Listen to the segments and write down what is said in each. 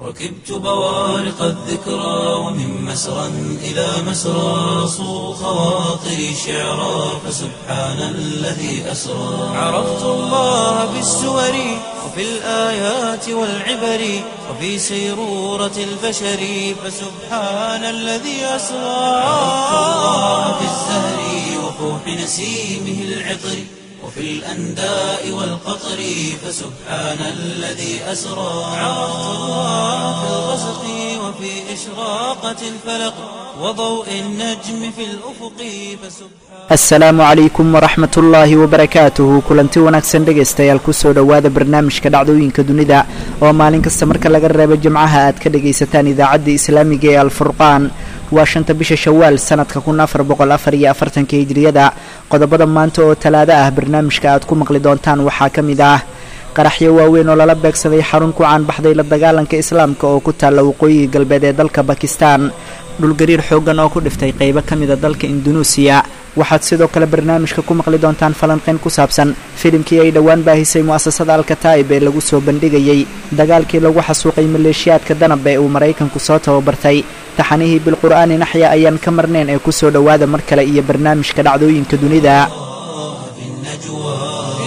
ركبت بوارق الذكرى ومن مسرى إلى مسرى صو خواطري شعرا فسبحان الذي أسرى عرفت الله بالسور وفي الآيات والعبر وفي سيرورة البشر فسبحان الذي أسرى عرفت الله في الزهر وفوح نسيمه العطر وفي الأنداء والقطر فسبحان الذي أسرى عرفت الله في الغسق وفي إشراقة الفلق وضوء النجم في الأفق فسبحان asalaamu calaykum waraxmat ullaahi wabarakaatuhu kulanti wanaagsan dhegaystayaal kusoo dhowaada barnaamijka dhacdooyinka dunida oo maalin kasta marka laga reebo jimcaha aad ka dhagaysataan idaacadda islaamiga ee alfurqaan waa shanta bisha shawaal sanadka kun afar boqol afar iyo afartanka hijriyada qodobada maanta oo talaado ah barnaamijka aad ku maqli doontaan waxaa ka mid ah qaraxyo waaweyn oo lala beegsaday xarun ku caanbaxday la dagaalanka islaamka oo ku taalla waqooyiga galbeed ee dalka bakistan dhulgariir xooggan oo ku dhiftay qaybo ka mida dalka indunuusiya waxaad sidoo kale barnaamijka ku maqli doontaan falanqayn ku saabsan filimkii ay dhowaan baahisay mu'asasada alkataa'ib ee lagu soo bandhigayey dagaalkii lagu xasuuqay maleeshiyaadka danab ee uu maraykanku soo tababartay taxanihii bilqur'aani naxya ayaan ka marnayn ee kusoo dhowaada mar kale iyo barnaamijka dhacdooyinka dunida في النجوى في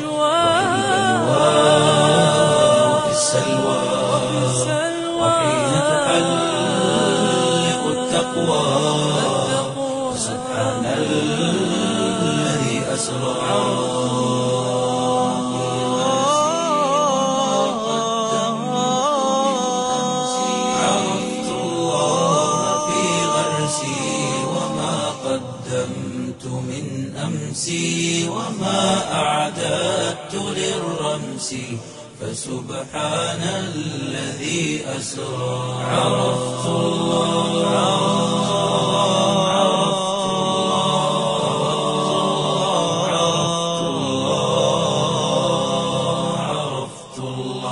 وفي السلوى وحين تحلق التقوى سبحان الذي أسرى عرفت الله في غرسي وما قدمت من أمسي وما أعددت للرمس فسبحان الذي أسرى عرفت الله عرفت الله عرفت الله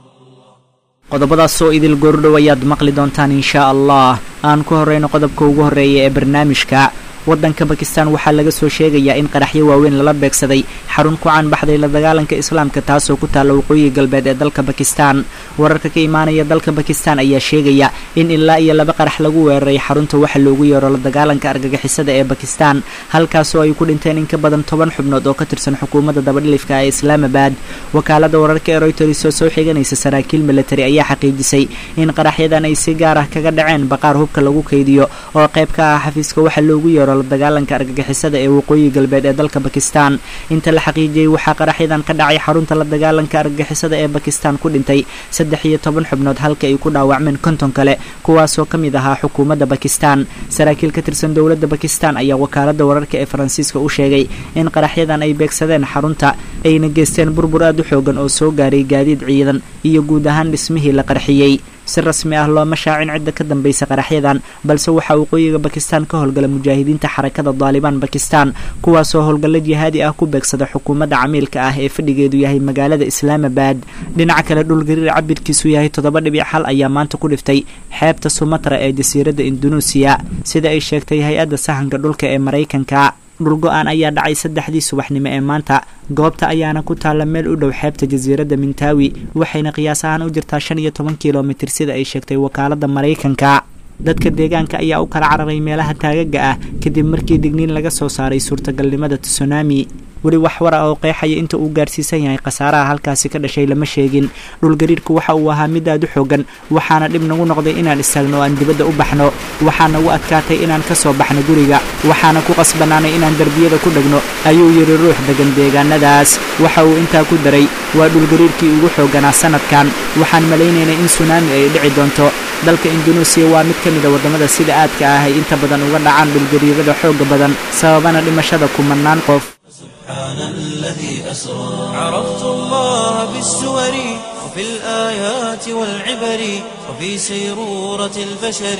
qodobadaas oo idil goordhow ayaad maqli doontaan inshaa allah aan ku horreyno qodobka ugu horreeya ee barnaamijka waddanka bakistan waxaa laga soo sheegayaa in qaraxyo waaweyn lala beegsaday xarun ku caanbaxday la dagaalanka islaamka taasoo ku taalla waqooyiga galbeed ee dalka bakistan wararka ka imaanaya dalka bakistan ayaa sheegaya in ilaa iyo laba qarax lagu weeraray xarunta waxa loogu yeero la dagaalanka argagixisada ee bakistan halkaasoo ay ku dhinteen in ka badan toban xubnood oo ka tirsan xukuumadda dabadhilifka ee islaamabad wakaalada wararka ee royters oo soo xiganaysa saraakiil military ayaa xaqiijisay in qaraxyadan ay si gaar ah kaga dhaceen baqaar hubka lagu kaydiyo oo qayb ka ah xafiiska waxa loogu yeero la dagaalanka argagixisada ee waqooyi galbeed ee dalka bakistan inta la xaqiijiyey waxaa qaraxyadan ka dhacay xarunta la dagaalanka argagixisada ee bakistan ku dhintay saddex iyo toban xubnood halka ay ku dhaawacmeen konton kale kuwaasoo ka mid ahaa xukuumadda bakistan saraakiil ka tirsan dowladda bakistan ayaa wakaalada wararka ee faransiiska u sheegay in qaraxyadan ay beegsadeen xarunta ayna geysteen burbur aad u xoogan oo soo gaaray gaadiid ciidan iyo guud ahaan dhismihii la qarxiyey si rasmi ah looma shaacin cidda ka dambaysa qaraxyadan balse waxaa waqooyiga bakistan ka howlgala mujaahidiinta xarakada daalibaan bakistan kuwaasoo howlgallo jihaadi ah ku beegsada xukuumadda camiilka ah ee fadhigeedu yahay magaalada islaamabad dhinaca kale dhulgariir cabirkiisu yahay toddoba dhibic xal ayaa maanta ku dhiftay xeebta sumatra ee jasiiradda indunuusiya sida ay sheegtay hay-adda sahanka dhulka ee maraykanka dhulgo-aan ayaa dhacay saddexdii subaxnimo ee maanta goobta ayaana ku taalla meel u dhow xeebta jasiiradda mintawi waxayna qiyaas ahaan u jirtaa shan iyo toban kilomitir sida ay sheegtay wakaaladda maraykanka dadka deegaanka ayaa u kala cararay meelaha taagaga ah kadib markii digniin laga soo saaray suurtagalnimada tsunami weli wax wara oo qeexaya inta uu gaarsiisan yahay khasaaraha halkaasi ka dhashay lama sheegin dhulgariirku waxa uu ahaa mid aad u xoogan waxaana dhib nagu noqday inaan istaagno oo aan dibadda u baxno waxaa nagu adkaatay inaan ka soo baxno guriga waxaana ku qasbanaanay inaan derbiyada ku dhegno ayuu yidhi ruux degan deegaanadaas waxa uu intaa ku daray waa dhulgariirkii ugu xooganaa sanadkan waxaan malaynaynay in sunaami ay dhici doonto dalka indunuusiya waa mid ka mida waddamada sida aadka ah ay inta badan uga dhacaan dhulgariirada xooga badan sababana dhimashada kumanaan qof سبحان الذي أسرى عرفت الله بالسور وفي الآيات والعبر وفي سيرورة البشر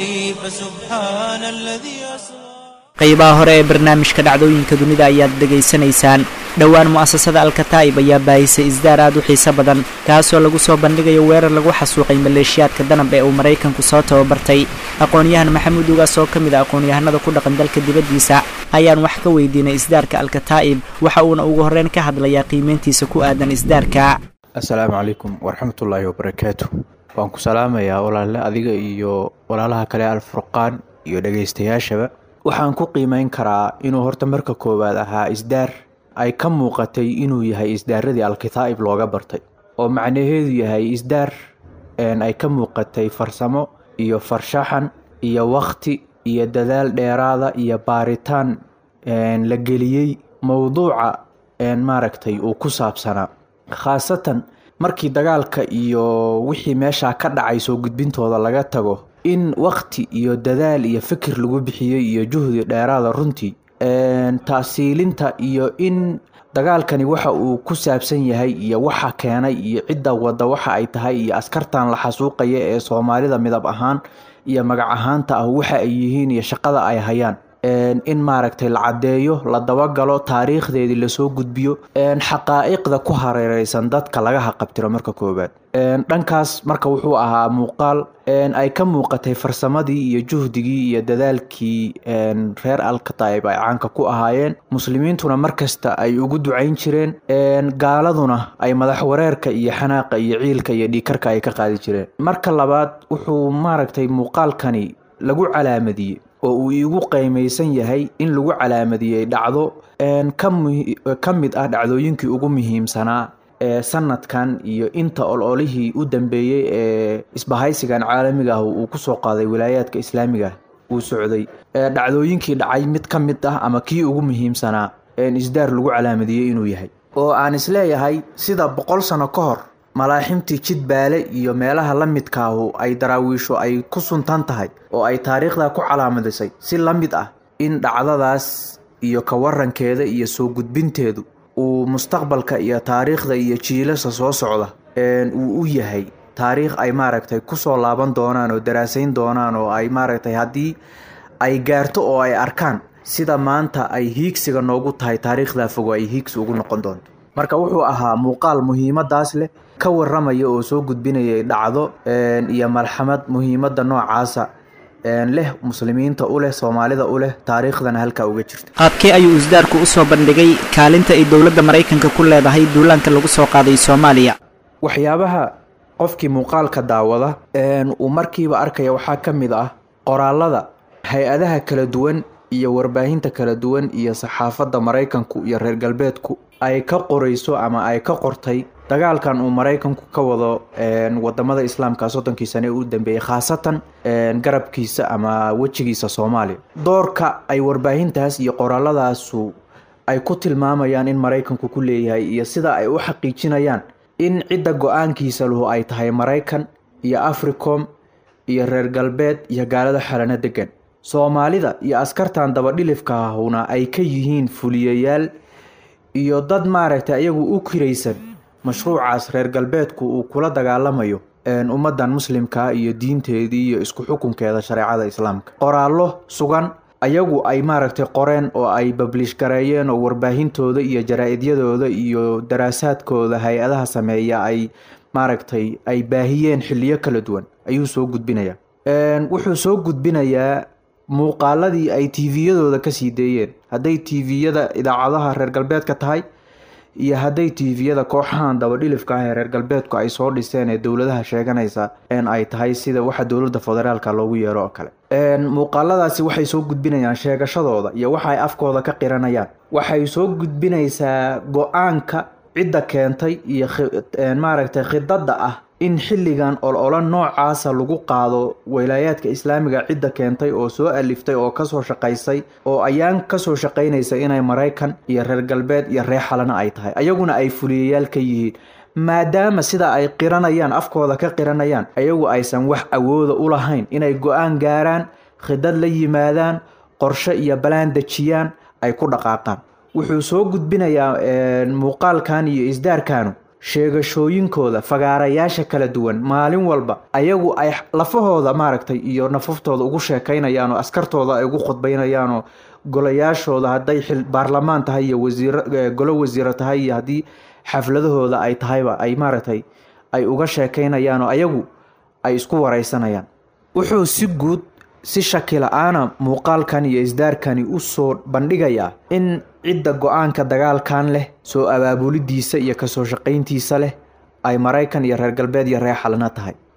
فسبحان الذي أسرى qaybaha hore ee barnaamijka dhacdooyinka dunida ayaad dhegaysanaysaan dhowaan mu'asasada alkataa'ib ayaa baahisay isdaar aad u xiiso badan kaasoo lagu soo bandhigayo weerar lagu xasuuqay maleeshiyaadka danab ee uu maraykanku soo tababartay aqoon-yahan maxamuud ugaas oo ka mid a aqoon-yahanada ku dhaqan dalka dibaddiisa ayaan wax ka weydiinay isdaarka alkataa'ib waxa uuna ugu horreyn ka hadlayaa qiimeyntiisa ku aadan isdaarka assalaamu calaykum waraxmatullaahi wabarakaatu waan ku salaamayaa walaale adiga iyo walaalaha kale alfurqaan iyo dhegaystayaashaba waxaan ku qiimeyn karaa inuu horta marka koowaad ahaa isdaar ay ka muuqatay inuu yahay isdaaradii alkitaa'ib looga bartay oo macnaheedu yahay isdaar ay ka muuqatay farsamo iyo farshaxan iyo wakti iyo dadaal dheeraada iyo baaritaan la geliyey mowduuca maaragtay uu ku saabsanaa khaasatan markii dagaalka iyo wixii meeshaa ka dhacay soo gudbintooda laga tago in wakti iyo dadaal iyo fikir lagu bixiyey iyo juhdi dheeraada runtii taasiilinta iyo in dagaalkani waxa uu ku saabsan yahay iyo waxa keenay iyo cidda wadda waxa ay tahay iyo askartan la xasuuqaya ee soomaalida midab ahaan iyo magac ahaanta ah waxa ay yihiin iyo shaqada ay hayaan in maaragtay la caddeeyo la dabagalo taariikhdeedii lasoo gudbiyo xaqaa'iqda ku hareereysan dadka laga haqabtiro marka koowaad dhankaas marka wuxuu ahaa muuqaal ay ka muuqatay farsamadii iyo juhdigii iyo dadaalkii reer alkataib ay caanka ku ahaayeen muslimiintuna markasta ay ugu ducayn jireen gaaladuna ay madax wareerka iyo xanaaqa iyo ciilka iyo dhiikarka ay ka qaadi jireen marka labaad wuxuu maaragtay muuqaalkani lagu calaamadiyey oo uu iigu qiimaysan yahay in lagu calaamadiyey dhacdo ka mid ah dhacdooyinkii ugu muhiimsanaa ee sanadkan iyo inta ololihii u dambeeyey ee isbahaysigan caalamiga ah uu kusoo qaaday wilaayaadka islaamiga uu socday dhacdooyinkii dhacay mid ka mid ah ama kii ugu muhiimsanaa isdaar lagu calaamadiyey inuu yahay oo aan isleeyahay sida boqol sano ka hor malaaximtii jidbaale iyo meelaha la midkaahu ay daraawiisho ay ku suntan tahay oo ay taariikhda ku calaamadisay si la mid ah in dhacdadaas iyo ka warankeeda iyo soo gudbinteedu uu mustaqbalka iyo taariikhda iyo jiilasa soo socda uu u yahay taariikh ay maaragtay kusoo laaban doonaan oo daraasayn doonaan oo ay maaragtay haddii ay gaarto oo ay arkaan sida maanta ay hiigsiga noogu tahay taariikhdaa fogo ay hiigsi ugu noqon doonto marka wuxuu ahaa muuqaal muhiimadaas leh ka waramaya oo soo gudbinayay dhacdo iyo malxamad muhiimadda noocaasa leh muslimiinta u leh soomaalida u leh taariikhdana halkaa uga jirta qaabkee ayuu isdaarku u soo bandhigay kaalinta ay dowladda maraykanka ku leedahay duulaanka lagu soo qaaday soomaaliya waxyaabaha qofkii muuqaalka daawada uu markiiba arkaya waxaa ka mid ah qoraalada hay-adaha kala duwan iyo warbaahinta kala duwan iyo saxaafadda maraykanku iyo reer galbeedku ay ka qorayso ama ay ka qortay dagaalkan uu maraykanku ka wado wadamada islaamka soddonkii sane u dambeeyey khaasatan garabkiisa ama wejigiisa soomaaliya doorka ay warbaahintaas iyo qoraaladaasu ay ku tilmaamayaan in maraykanku ku leeyahay iyo sida ay u xaqiijinayaan in cidda go-aankiisa lahu ay tahay maraykan iyo africom iyo reer galbeed iyo gaalada xalano degan soomaalida iyo askartan dabadhilifka ahuna ay ka yihiin fuliyayaal iyo dad maaragtay iyagu u kiraysan mashruucaas reer galbeedku uu kula dagaalamayo ummadan muslimkaa iyo diinteedii iyo isku xukunkeeda shareecada islaamka qoraallo sugan ayagu ay maaragtay qoreen oo ay bablish gareeyeen oo warbaahintooda iyo jaraa-idyadooda iyo daraasaadkooda hay-adaha sameeya ay maaragtay ay baahiyeen xiliyo kala duwan ayuu soo gudbinayaa wuxuu soo gudbinayaa muuqaaladii ay tviyadooda kasii deeyeen hadday tviyada idaacadaha reer galbeedka tahay iyo hadday tviyada kooxahan dabadhilifka ah ee reer galbeedku ay soo dhiseen ee dowladaha sheeganaysa n ay tahay sida waxa dowladda federaalka loogu yeero oo kale muuqaaladaasi waxay soo gudbinayaan sheegashadooda iyo waxa ay afkooda ka qiranayaan waxay soo gudbinaysaa go-aanka cidda keentay iyo maaragtay khidada ah in xilligan ololo noocaasa lagu qaado wilaayaadka islaamiga cidda keentay oo soo aliftay oo kasoo shaqaysay oo ayaan kasoo shaqaynaysa inay maraykan iyo reer galbeed iyo reer xalana ay tahay ayaguna ay fuliyayaal ka yihiin maadaama sida ay qiranayaan afkooda ka qiranayaan ayagu aysan wax awooda u lahayn inay go-aan gaaraan khidad la yimaadaan qorshe iyo balaan dejiyaan ay ku dhaqaaqaan wuxuu soo gudbinayaa muuqaalkan iyo isdaarkanu sheegashooyinkooda fagaarayaasha kala duwan maalin walba ayagu ay lafahooda maaragtay iyo nafaftooda ugu sheekaynayaan oo askartooda ay ugu khudbaynayaan oo golayaashooda hadday baarlamaan tahay iyo wasiir golo wasiiro tahay iyo haddii xafladahooda ay tahayba ay maaragtay ay uga sheekaynayaan oo ayagu ay isku wareysanayaan wuxuu si guud si shaki la-aana muuqaalkan iyo isdaarkani u soo bandhigayaa in cidda go-aanka dagaalkan leh soo abaabulidiisa iyo kasoo shaqayntiisa leh ay maraykan iyo reer galbeed iyo reer xalna tahay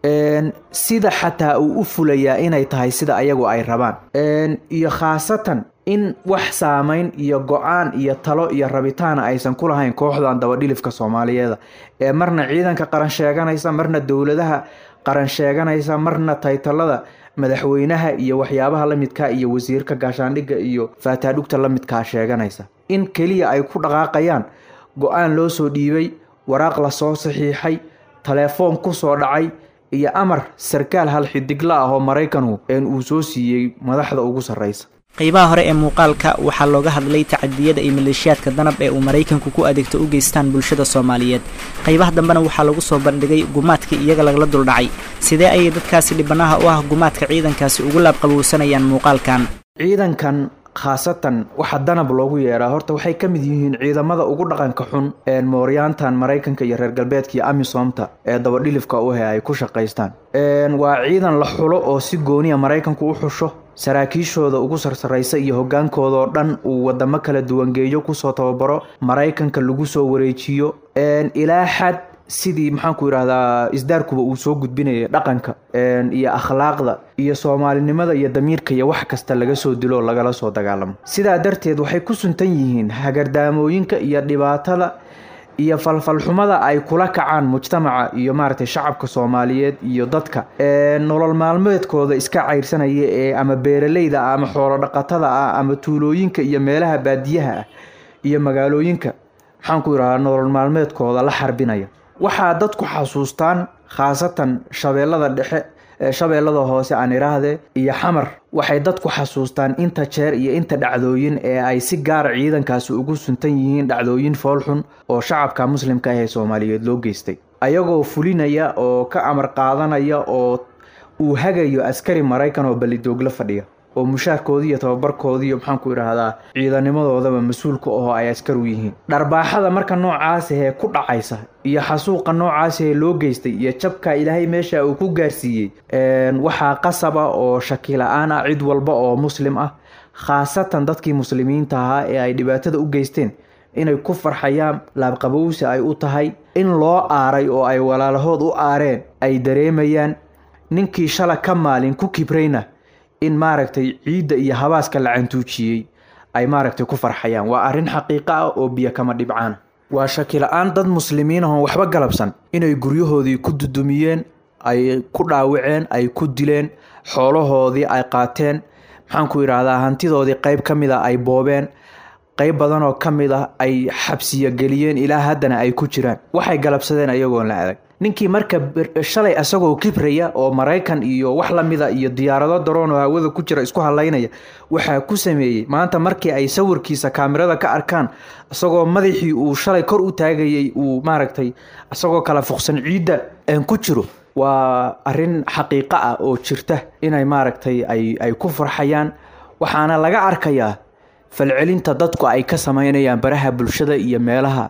sida xataa uu u fulayaa inay tahay sida ayagu ay rabaan iyo khaasatan in wax saamayn iyo go-aan iyo talo iyo rabitaana aysan ku lahayn kooxdan dabadhilifka soomaaliyeeda ee marna ciidanka qaran sheeganaysa marna dowladaha qaran sheeganaysa marna taytalada madaxweynaha iyo waxyaabaha la midkaa iyo wasiirka gaashaandhigga iyo faataadhugta la midkaa sheeganaysa in keliya ay ku dhaqaaqayaan go-aan loo soo dhiibay waraaq lasoo saxiixay telefoon kusoo dhacay iyo amar sarkaal hal xidigla ah oo maraykanku uu soo siiyey madaxda ugu sarreysa qaybaha hore ee muuqaalka waxaa looga hadlay tacadiyada iyo maleeshiyaadka danab ee uu maraykanku ku adeegto u geystaan bulshada soomaaliyeed qaybaha dambena waxaa lagu soo bandhigay gumaadkii iyaga lagala duldhacay sidee ayay dadkaasi dhibanaha u ah gumaadka ciidankaasi ugu laabqabowsanayaan muuqaalkan ciidankan khaasatan waxa danab loogu yeeraa horta waxay ka mid yihiin ciidamada ugu dhaqanka xun ee mooryaantan maraykanka iyo reer galbeedka iyo amisomta ee dabadhilifka u he ay ku shaqaystaan waa ciidan la xulo oo si gooniya maraykanku u xusho saraakiishooda ugu sarsaraysa iyo hogaankooda oo dhan uu wadamo kala duwangeeyo kusoo tababaro maraykanka lagu soo wareejiyo ilaa xad sidii maxaanku yidhahdaa isdaarkuba uu soo gudbinayay dhaqanka iyo akhlaaqda iyo soomaalinimada iyo damiirka iyo wax kasta laga soo dilo oo lagala soo dagaalamo sidaa darteed waxay ku suntan yihiin hagardaamooyinka iyo dhibaatada iyo falfalxumada ay kula kacaan mujtamaca iyo maaragtay shacabka soomaaliyeed iyo dadka nolol maalmeedkooda iska cayrsanaya ee ama beeraleyda ah ama xoolo dhaqatada ah ama tuulooyinka iyo meelaha baadiyaha ah iyo magaalooyinka maxaanku yidhahdaa nolol maalmeedkooda la xarbinaya waxaa dadku xasuustaan khaasatan shabeellada dhexe shabeellada hoose aan idhaahdee iyo xamar waxay dadku xasuustaan inta jeer iyo inta dhacdooyin ee ay si gaara ciidankaasi ugu suntan yihiin dhacdooyin foolxun oo shacabka muslimka ah ee soomaaliyeed loo geystay ayagoo fulinaya oo ka amar qaadanaya oo uu hagayo askari maraykan oo ballidoogla fadhiya oo mushaarkoodii iyo tababarkoodii iyo maxaanku idhaahdaa ciidanimadoodaba mas-uulka ahoo ay askar u yihiin dharbaaxada marka noocaas ahee ku dhacaysa iyo xasuuqa noocaas ahee loo geystay iyo jabka ilaahay meesha uu ku gaarsiiyey waxaa qasaba oo shaki la-aan ah cid walba oo muslim ah khaasatan dadkii muslimiinta ahaa ee ay dhibaatada u geysteen inay ku farxayaan laabqabowsi ay u tahay in loo aaray oo ay walaalahood u aareen ay dareemayaan ninkii shala ka maalin ku kibrayna in maaragtay ciidda iyo habaaska la cantuujiyey ay maaragtay ku farxayaan waa arrin xaqiiqo ah oo biyo kama dhibcaan waa shaki la-aan dad muslimiin ahoon waxba galabsan inay guryahoodii ku dudumiyeen ay ku dhaawaceen ay ku dileen xoolahoodii ay qaateen maxaanku yidhaahdaa hantidoodii qayb ka mid a ay boobeen qayb badan oo ka mid ah ay xabsiya geliyeen ilaa haddana ay ku jiraan waxay galabsadeen ayagoon la adag ninkii marka shalay isagoo kibraya oo maraykan iyo wax lamida iyo diyaarado daroon oo hawada ku jira isku halaynaya waxaa ku sameeyey maanta markii ay sawirkiisa kaamirada ka arkaan isagoo madaxii uu shalay kor u taagayay uu maaragtay isagoo kala fuqsan ciidda ku jiro waa arrin xaqiiqo ah oo jirta inay maaragtay ay ku farxayaan waxaana laga arkayaa falcelinta dadku ay ka sameynayaan baraha bulshada iyo meelaha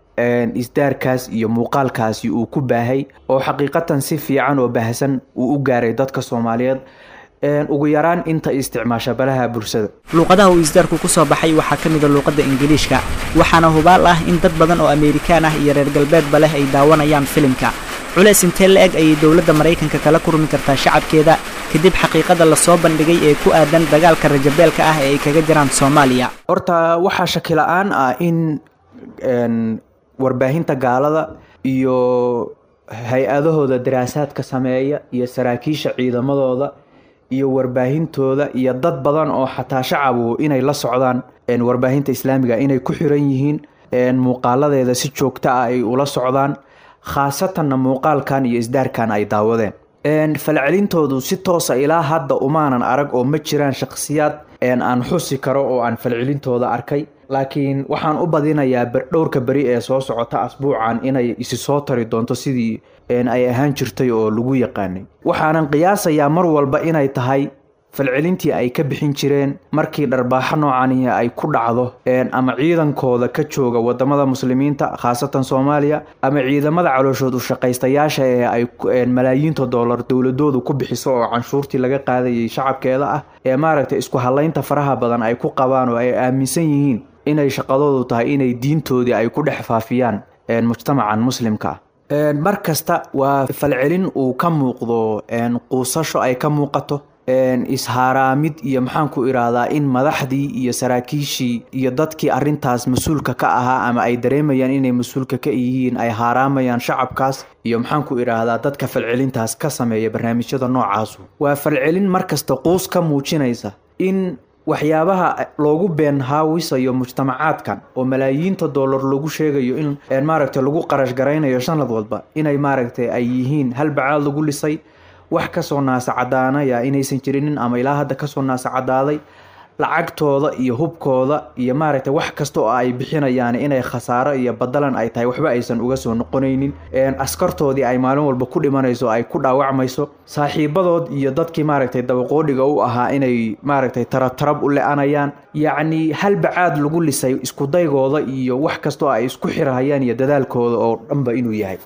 isdaarkaas iyo muuqaalkaasi uu ku baahay oo xaqiiqatan si fiican oo baahsan uu u gaaray dadka soomaaliyeed ugu yaraan inta isticmaasha baraha bulshada luuqadaha uu isdaarku ku soo baxay waxaa ka mid a luuqadda ingiliishka waxaana hubaal ah in dad badan oo amerikaan ah iyo reer galbeedba leh ay daawanayaan filimka culeys intee la eg ayay dowladda maraykanka kala kurmi kartaa shacabkeeda kadib xaqiiqada lasoo bandhigay ee ku aadan dagaalka rajabeelka ah ee ay kaga jiraan soomaaliya horta waxaa shaki la-aan ah in warbaahinta gaalada iyo hay-adahooda daraasaadka sameeya iyo saraakiisha ciidamadooda iyo warbaahintooda iyo dad badan oo xataa shacabu inay la socdaan warbaahinta islaamiga inay ku xiran yihiin muuqaaladeeda si joogto ah ay ula socdaan khaasatanna muuqaalkan iyo isdaarkan ay daawadeen falcelintoodu si toosa ilaa hadda umaanan arag oo ma jiraan shakhsiyaad aan xusi karo oo aan falcelintooda arkay laakiin waxaan u badinayaa dhowrka beri ee soo socota asbuucan inay isi soo tari doonto sidii ay ahaan jirtay oo lagu yaqaanay waxaanan qiyaasayaa mar walba inay tahay falcelintii ay ka bixin jireen markii dharbaaxo noocani ay ku dhacdo ama ciidankooda ka jooga wadamada muslimiinta khaasatan soomaaliya ama ciidamada calooshood ushaqaystayaasha ee ay malaayiinta doolar dowladoodu ku bixiso oo canshuurtii laga qaadayay shacabkeeda ah ee maaragtay isku halaynta faraha badan ay ku qabaan oo ay aaminsan yihiin inay shaqadoodu tahay inay diintoodii ay ku dhex faafiyaan mujtamacan muslimka ah mar kasta waa falcelin uu ka muuqdo quusasho ay ka muuqato ishaaraamid iyo maxaan ku idhaahdaa in madaxdii iyo saraakiishii iyo dadkii arintaas mas-uulka ka ahaa ama ay dareemayaan inay mas-uulka ka yihiin ay haaraamayaan shacabkaas iyo maxaan ku idhaahdaa dadka falcelintaas ka sameeya barnaamijyada noocaasu waa falcelin markasta quus ka muujinaysa in waxyaabaha loogu been haawisayo mujtamacaadkan oo malaayiinta dollar lagu sheegayo in maaragtay lagu qarash garaynayo sanad walba inay maaragtay ay yihiin hal bacaad lagu lisay wax kasoo naasacadaanaya inaysan jirinin ama ilaa hadda kasoo naasacadaaday lacagtooda iyo hubkooda iyo maaragtay wax kasta oo ay bixinayaan inay khasaaro iyo badalan ay tahay waxba aysan uga soo noqonaynin askartoodii ay maalin walba ku dhimanayso ay ku dhaawacmayso saaxiibadood iyo dadkii maaragtay dabaqoodhiga u ahaa inay maaragtay taratarab u le-anayaan yacni hal bacaad lagu lisay iskudaygooda iyo wax kasta oo ay isku xirahayaan iyo dadaalkooda oo dhanba inuu yahay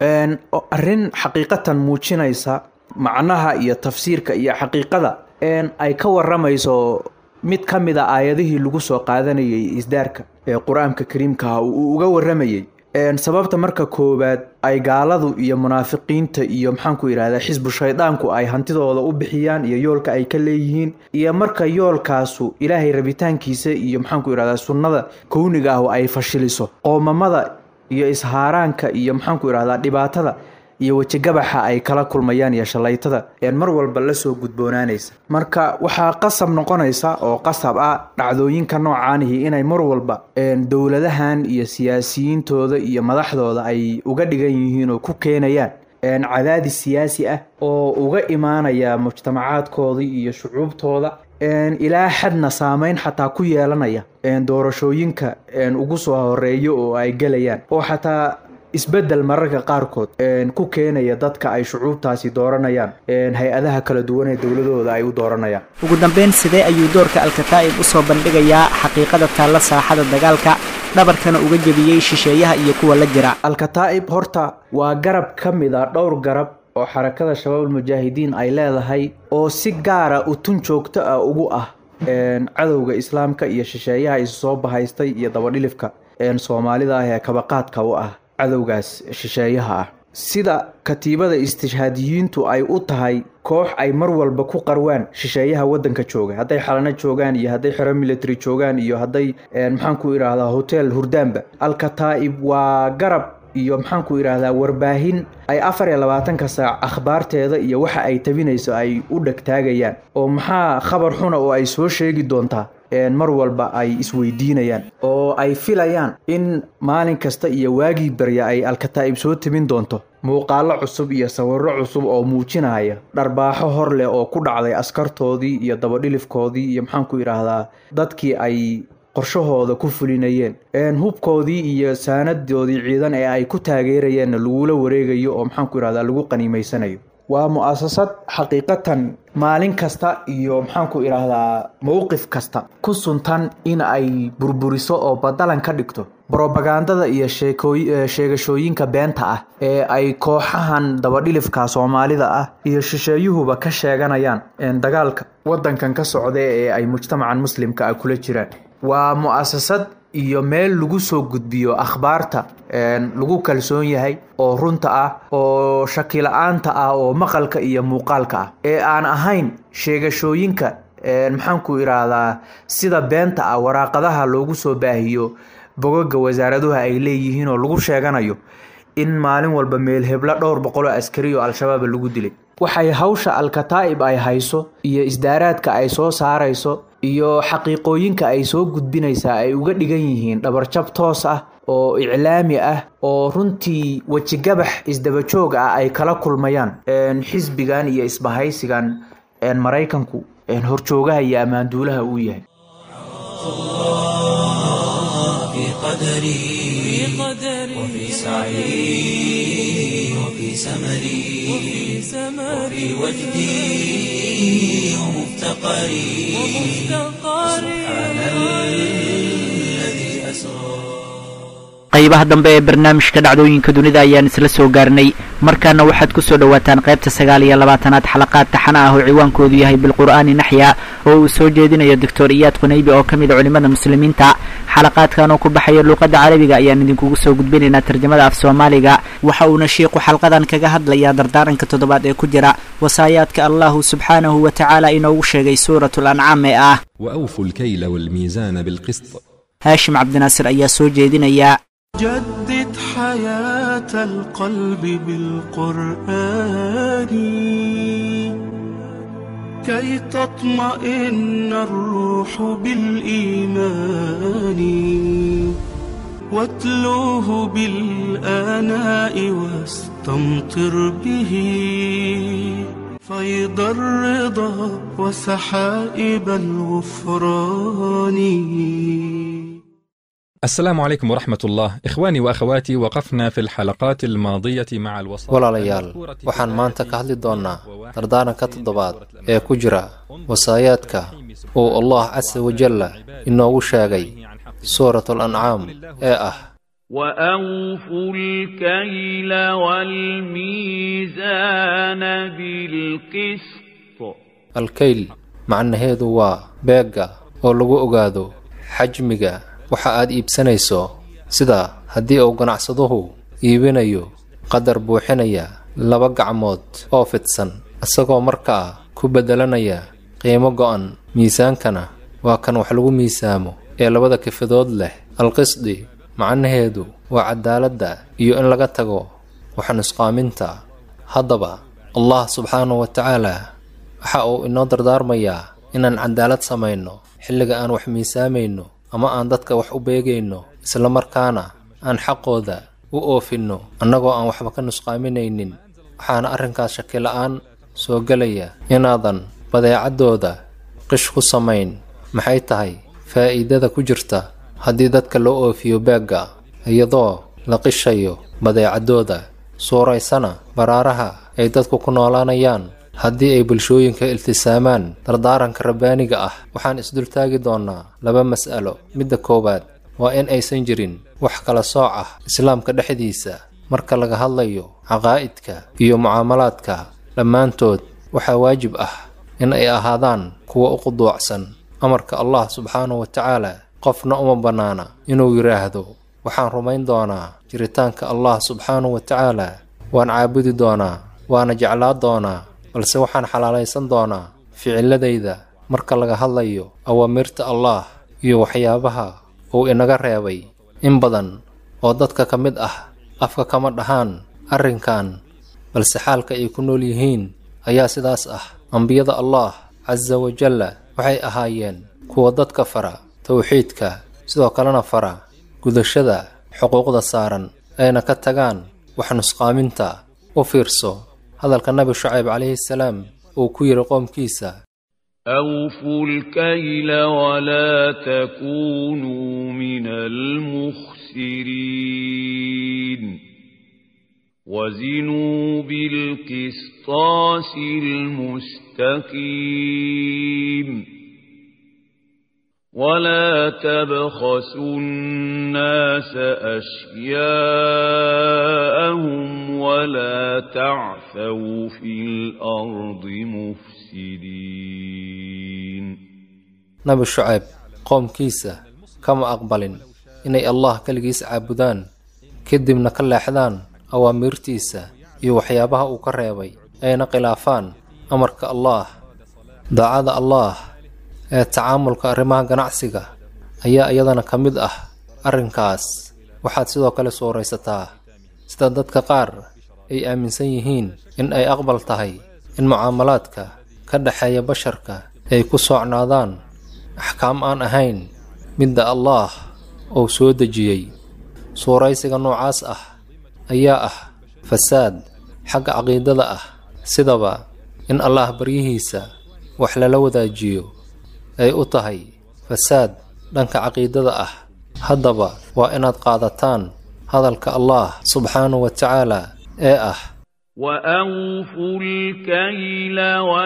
arrin xaqiiqatan muujinaysa macnaha iyo tafsiirka iyo xaqiiqada ay ka waramayso mid ka mid a aayadihii lagu soo qaadanayay isdaarka ee qur-aanka kariimkaha uu uga waramayey sababta marka koowaad ay gaaladu iyo munaafiqiinta iyo maxaanku yidhahdaa xisbu shaydaanku ay hantidooda u bixiyaan iyo yoolka ay ka leeyihiin iyo marka yoolkaasu ilaahay rabitaankiisa iyo maxaanku yidhahdaa sunnada kowniga ah ay fashiliso qoomamada iyo ishaaraanka iyo maxaanku yidhahdaa dhibaatada iyo wejigabaxa ay kala kulmayaan iyo shalaytada mar walba lasoo gudboonaanaysa marka waxaa qasab noqonaysa oo qasab ah dhacdooyinka noocaanihi inay mar walba dowladahan iyo siyaasiyiintooda iyo madaxdooda ay uga dhigan yihiin oo ku keenayaan cadaadis siyaasi ah oo uga imaanaya mujtamacaadkoodii iyo shucuubtooda ilaa xadna saameyn xataa ku yeelanaya doorashooyinka ugu soo horeeyo oo ay gelayaan oo xataa isbedel mararka qaarkood ku keenaya dadka ay shucuubtaasi dooranayaan hay-adaha kala duwan ee dowladooda ay u dooranayaan ugu dambeyn sidee ayuu doorka alkataa'ib usoo bandhigayaa xaqiiqada taalla saaxada dagaalka dhabarkana uga jebiyey shisheeyaha iyo kuwa la jira alkataa'ib horta waa garab ka mid a dhowr garab oo xarakada shabaabul mujaahidiin ay leedahay oo si gaara utun joogto ah ugu ah cadowga islaamka iyo shisheeyaha isu soo bahaystay iyo dabadhilifka soomaalida ah ee kabaqaadka u ah cadowgaas shisheeyaha ah sida katiibada istishhaadiyiintu ay u tahay koox ay mar walba ku qarwaan shisheeyaha waddanka jooga hadday xalano joogaan iyo hadday xero military joogaan iyo hadday maxaanku idhaahdaa hotel hurdaanba alkataa'ib waa garab iyo maxaanku idhaahdaa warbaahin ay afar iyo labaatanka saac akhbaarteeda iyo waxa ay tabinayso ay u dhegtaagayaan oo maxaa khabar xuna oo ay soo sheegi doontaa mar walba ay isweydiinayaan oo ay filayaan in maalin kasta iyo waagii barya ay alkataa'ib soo tabin doonto muuqaalo cusub iyo sawirro cusub oo muujinaya dharbaaxo hor leh oo ku dhacday askartoodii iyo dabadhilifkoodii iyo maxaanku idhaahdaa dadkii ay qorshahooda ku fulinayeen hubkoodii iyo saanadoodii ciidan ee ay ku taageerayeenna lagula wareegayo oo maxaanku idhahdaa lagu qaniimaysanayo waa mu-asasad xaqiiqatan maalin kasta iyo maxaanku idhaahdaa mowqif kasta ku suntan in ay burburiso oo badalan ka dhigto brobagandada iyo sheegashooyinka beenta ah ee ay kooxahan dabadhilifka soomaalida ah iyo shisheeyuhuba ka sheeganayaan dagaalka wadankan ka socda ee ay mujtamacan muslimka ah kula jiraan waa mu-asasad iyo meel lagu soo gudbiyo akhbaarta lagu kalsoon yahay oo runta ah oo shakila-aanta ah oo maqalka iyo muuqaalka ah ee aan ahayn sheegashooyinka maxaanku idhaahdaa sida beenta ah waraaqadaha loogu soo baahiyo bogoga wasaaraduhu ay leeyihiin oo lagu sheeganayo in maalin walba meel heblo dhowr boqoloo askari oo al-shabaab lagu dilay waxay hawsha alkataa'ib ay hayso iyo isdaaraadka ay soo saarayso iyo xaqiiqooyinka ay soo gudbinaysaa ay uga dhigan yihiin dhabarjab toos ah oo iclaami ah oo runtii wejigabax isdabajoog ah ay kala kulmayaan xisbigan iyo isbahaysigan maraykanku horjoogaha iyo ammaanduulaha uu yahay وفي سعي وفي سمري وفي وجدي ومفتقري سبحان الذي أسرى qaybaha dambe ee barnaamijka dhacdooyinka dunida ayaan isla soo gaarnay markaana waxaad ku soo dhowaataan qaybta sagaal iyo labaatanaad xalaqaad taxana ah oo ciwaankoodu yahay bilqur'aani naxya oo uu soo jeedinayo doctor iyaad qunaybi oo ka mid a culimmada muslimiinta xalaqaadkan oo ku baxaya luuqadda carabiga ayaan idinkugu soo gudbinaynaa tarjamada af soomaaliga waxa uuna shiiqu xalqadan kaga hadlayaa dardaaranka toddobaad ee ku jira wasaayaadka allahu subxaanahu wa tacaala inoogu sheegay suuratu lancaam ee ah وأوفوا الكيل والميزان بالقسط haashim cabdinaasir ayaa soo jeedinaya جدد حياة القلب بالقرآن كي تطمئن الروح بالإيمان واتلوه بالآناء واستمطر به فيض الرضا وسحائب الغفران السلام عليكم ورحمة الله إخواني وأخواتي وقفنا في الحلقات الماضية مع الوصايا walaalayaal waxaan maanta ka hadli doonnaa dardaaranka toddobaad ee ku jira wasaayaadka uu allah casa wajalla inoogu sheegay suuratul ancaam ee ah وأوفوا الكيل والميزان بالقسط alkayl macnaheedu waa beegga oo lagu ogaado xajmiga waxa aad iibsanayso sida haddii uu ganacsaduhu iibinayo qadar buuxinaya laba gacmood oo fidsan isagoo markaa ku beddelanaya qiimo go'an miisaankana waa kan wax lagu miisaamo ee labada kifadood leh alqisdi macnaheedu waa cadaaladda iyo in laga tago wax nusqaaminta haddaba allah subxaanahu wa tacaala waxa uu inoo dardaarmayaa inaan cadaalad samayno xilliga aan wax miisaamayno ama aan dadka wax u beegayno isla markaana aan xaqooda u oofinno annagoo aan waxba ka nusqaaminaynin waxaana arrinkaas shakila-aan soo gelaya inaadan badeecaddooda qish ku samayn maxay tahay faa'iidada ku jirta haddii dadka loo oofiyo beegga iyadoo la qishayo badeecaddooda suuraysana baraaraha ay dadku ku noolaanayaan haddii ay bulshooyinka iltisaamaan dardaaranka rabbaaniga ah waxaan isdultaagi doonnaa laba mas'alo midda koowaad waa in aysan jirin wax kala sooc ah islaamka dhexdiisa marka laga hadlayo caqaa'idka iyo mucaamalaadka dhammaantood waxaa waajib ah in ay ahaadaan kuwa u quduucsan amarka allah subxaanahu wa tacaala qofna uma bannaana inuu yidhaahdo waxaan rumayn doonaa jiritaanka allah subxaanahu wa tacaala waan caabudi doonaa waana jeclaa doonaa balse waxaan xalaalaysan doonaa ficiladayda marka laga hadlayo awaamirta allaah iyo waxyaabaha uu inaga reebay in badan oo dadka ka mid ah afka kama dhahaan arrinkan balse xaalka ay ku nool yihiin ayaa sidaas ah ambiyada allah casa wajalla waxay ahaayeen kuwa dadka fara towxiidka sidoo kalena fara gudashada xuquuqda saaran ayna ka tagaan wax nusqaaminta u fiirso hadalka nabi shucayb calayhi salaam uu ku yidhi qoomkiisa أوفوا الكيل ولا تكونوا من المخسرين وزنوا بالقسطاس المستقيم ولا تبخسوا الناس أشياءهم ولا تعثوا في الأرض مفسدين nabi shucayb qoomkiisa kama aqbalin inay allah keligiis caabudaan kadibna ka leexdaan awaamirtiisa iyo waxyaabaha uu ka reebay ayna khilaafaan amarka allaah daacada allaah ee tacaamulka arrimaha ganacsiga ayaa iyadana ka mid ah arrinkaas waxaad sidoo kale suuraysataa sida dadka qaar ay aaminsan yihiin in ay aqbal tahay in mucaamalaadka ka dhexeeya basharka ay ku soocnaadaan axkaam aan ahayn midda allaah uu soo dejiyey suuraysiga noocaas ah ayaa ah fasaad xagga caqiidada ah sidaba in allaah baryihiisa wax lala wadaajiyo ay u tahay fasaad dhanka caqiidada ah haddaba waa inaad qaadataan hadalka allah subxaanahu wa tacaala ee ah وأوفوا الكيل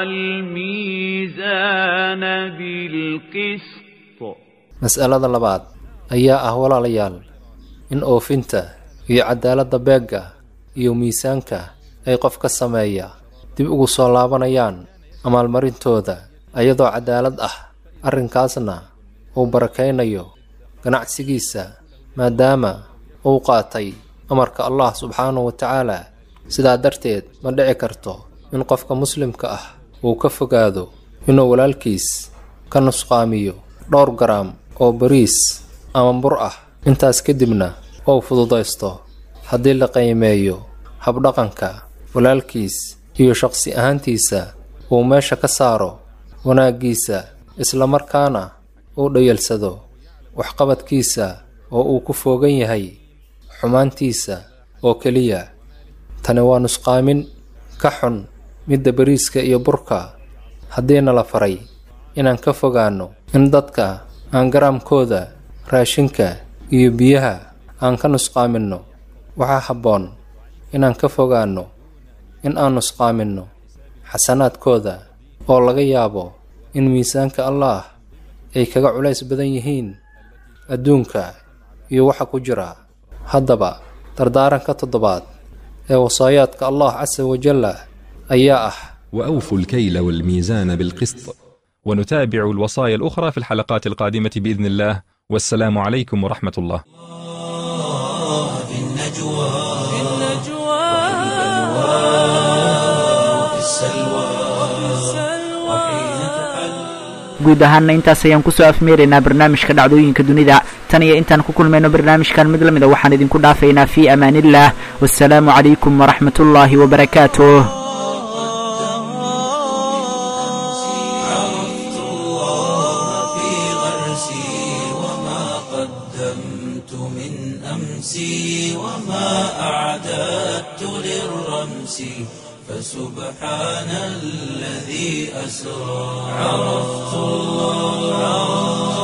والميزان بالقسط mas'alada labaad ayaa ah walaalayaal in oofinta iyo cadaaladda beegga iyo miisaanka ay qof ka sameeya dib ugu soo laabanayaan amaalmarintooda ayadoo cadaalad ah arrinkaasna uu barakaynayo ganacsigiisa maadaama uu qaatay amarka allah subxaanahu wa tacaala sidaa darteed ma dhici karto in qofka muslimka ah uu ka fogaado inuu walaalkiis ka nusqaamiyo dhowr garaam oo bariis ama bur ah intaas kadibna uu fududaysto haddii la qiimeeyo habdhaqanka walaalkiis iyo shaqsi ahaantiisa uu meesha ka saaro wanaaggiisa islamarkaana uu dhayalsado waxqabadkiisa oo uu ku foogan yahay xumaantiisa oo keliya tani waa nusqaamin ka xun midda bariiska iyo burka haddiina la faray inaan ka fogaanno in dadka aan garaamkooda raashinka iyo biyaha aan ka nusqaaminno waxaa habboon inaan ka fogaanno in aan nusqaaminno xasanaadkooda oo laga yaabo in miisaanka allaah ay kaga culays badan yihiin adduunka iyo waxa ku jira haddaba dardaaranka toddobaad ee wasaayaadka allah casa wajalla ayaa ah وأوفوا الكيل والميزان بالقسط ونتابع الوصايا الأخرى في الحلقات القادمة بإذن الله والسلام عليكم ورحمة الله في النجوى في النجوى وفي السلوى وحين تحل guud ahaanna intaas ayaan kusoo afmeeraynaa barnaamijka dhacdooyinka dunida tan iyo intaan ku kulmayno barnaamijkan mid lamida waxaan idinku dhaafaynaa fii amaaniillah wasalaamu calaykum waraxmat ullaahi wabarakaatuh عرفت الله في غرسي وما قدمت من أمسي وما أعددت للرمس فسبحان الذي أسرى عرفت الله